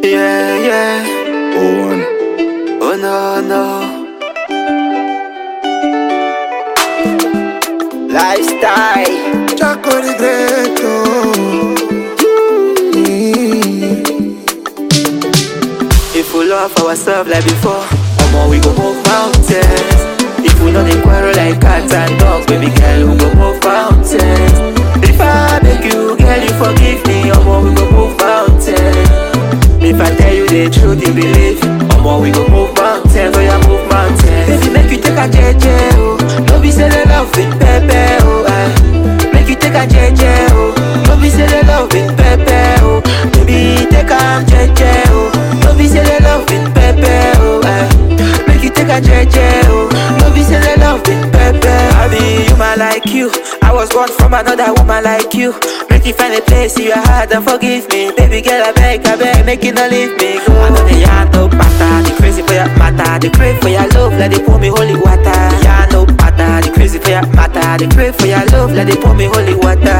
Yeah, yeah. Oh, one. Oh no, no. Lifestyle. Chaco the Great. oh. Mm. If we love ourselves like before, omo we go move mountains. If we know they quarrel like cats and dogs, baby girl, we go move mountains. If I beg you, girl, you forgive me, omo we go move mountains. If I tell you the truth, you believe, omo we go move mountains, oh yeah, move mountains. Baby, make you take a JJ, oh. No be say the love with Pepe, oh. aye. Make you take a JJ, oh. No be say the love with Pepe, oh. Baby, take a JJ, oh. No be say the love with Pepe, oh. aye. Make you take a JJ, oh. No be say the love with Pepe. I be human like you. I was born from another woman like you. Make you find a place in your heart and forgive me. Baby girl, I beg, I beg, make you not leave me go. I know the yarn no pattern, the crazy for your matter. The crave for your love, let it pour me holy water. Yarn no pattern, the crazy for your matter. The crave for your love, let it pour me holy water.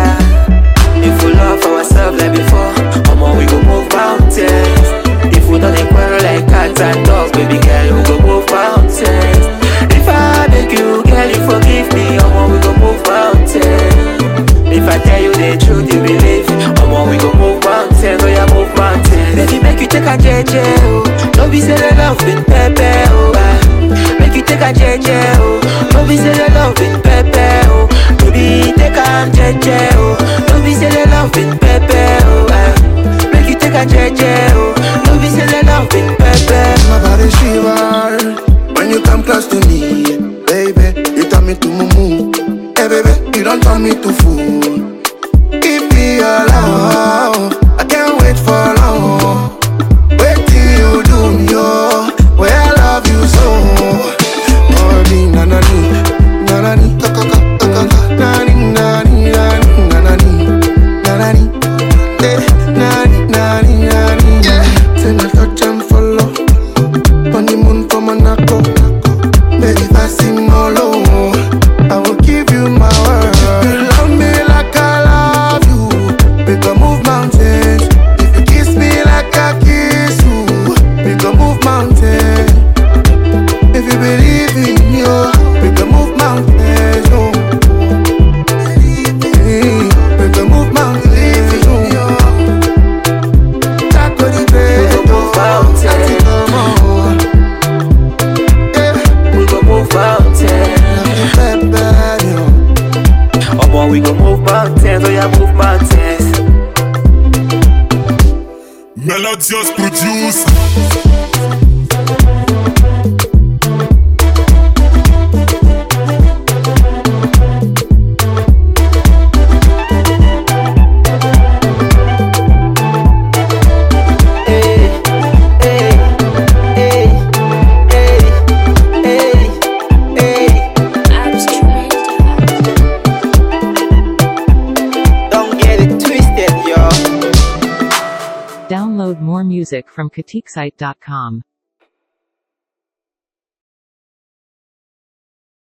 If we love ourselves like before, omo we go move mountains. If we don't quarrel like cats and dogs, baby girl, we go move mountains. If I beg you, girl, you forgive me, omo we go move mountains. If I tell you the truth, you believe, omo we go move mountains, oh yeah, move mountains. Baby, make you take a JJ, oh. No be say the love with Pepe, oh. ah. Make you take a JJ, oh. No be say the love with Pepe, oh. Baby, take a JJ, oh. No be say the love with Pepe, oh. ah. Make you take a JJ, oh. No be say the love with Pepe. My body shiver when you come close to me, baby. You turn me to mumu, hey baby. You don't turn me to fool. Give me your love, I can't wait for long. Wait till you do me, oh, where I love you so. Oh, di na na ni, na na ni, ka ka ka ka ka ka, na ni na ni na ni na na ni, na na ni, eh, na ni na ni na ni. Yeah, say na touch and follow. Honeymoon for Monaco. Baby, if I sing all low, I will give you my word. You love me like I love you. We can move mountains. If you kiss me like I kiss you, we can move mountains. If you believe in me, oh, we can move mountains. Oh. Hey, we can move mountains. Oh. Tackle the great, Move mountains. I think I'm on. Yeah. We go move mountains. Omo, we go move mountains, oh yeah, move mountains. Melodious produce. Hey, hey, hey, hey, hey, hey. Don't get it twisted, yo. Download more music from KatikSite.com.